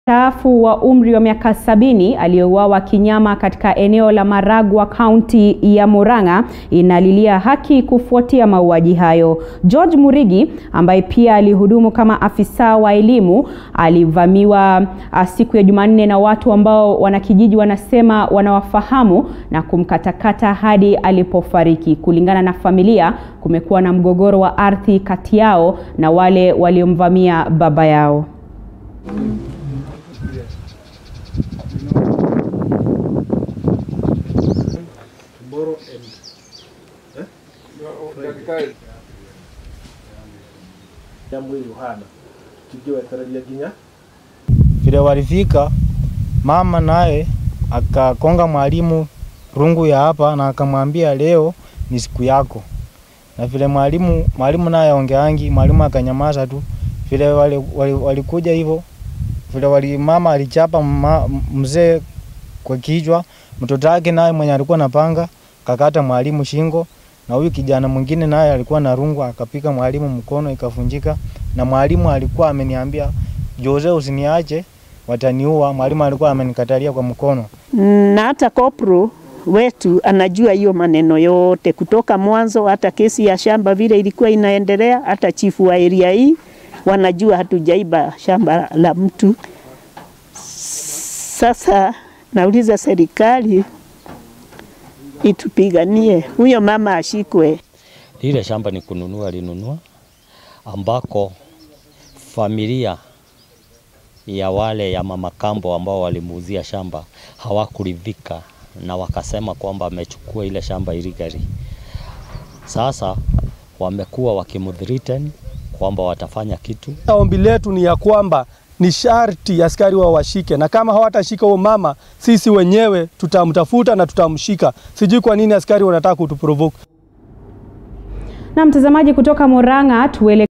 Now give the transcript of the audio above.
mstaafu wa umri wa miaka sabini aliyeuawa kinyama katika eneo la Maragwa kaunti ya Murang'a inalilia haki kufuatia mauaji hayo. George Murigi ambaye pia alihudumu kama afisa wa elimu alivamiwa siku ya Jumanne na watu ambao wanakijiji wanasema wanawafahamu na kumkatakata hadi alipofariki. Kulingana na familia, kumekuwa na mgogoro wa ardhi kati yao na wale waliomvamia baba yao. tomorrow and eh? Friday. ya mwili uhana tukiwetarajia ginya Vile walifika mama naye akakonga mwalimu rungu ya hapa na akamwambia leo ni siku yako. Na vile mwalimu mwalimu naye ongeangi, mwalimu akanyamaza tu. Vile walikuja wali, wali hivyo vile wali mama alichapa ma, mzee kwa kichwa, mtoto wake naye mwenye alikuwa na panga kakata mwalimu shingo, na huyu kijana mwingine naye alikuwa na rungu akapika mwalimu mkono ikavunjika, na mwalimu alikuwa ameniambia Jose, usiniache wataniua. Mwalimu alikuwa amenikatalia kwa mkono, na hata kopro wetu anajua hiyo maneno yote kutoka mwanzo, hata kesi ya shamba vile ilikuwa inaendelea, hata chifu wa area hii wanajua hatujaiba shamba la mtu. Sasa nauliza serikali itupiganie huyo mama ashikwe. Lile shamba ni kununua, alinunua ambako familia ya wale ya mama kambo ambao walimuuzia shamba hawakuridhika na wakasema kwamba amechukua ile shamba illegally. Sasa wamekuwa wakimthreaten kwamba watafanya kitu. Ombi letu ni ya kwamba ni sharti askari wa washike, na kama hawatashika huo mama, sisi wenyewe tutamtafuta na tutamshika. Sijui kwa nini askari wanataka kutuprovoke. Na mtazamaji kutoka Murang'a tuele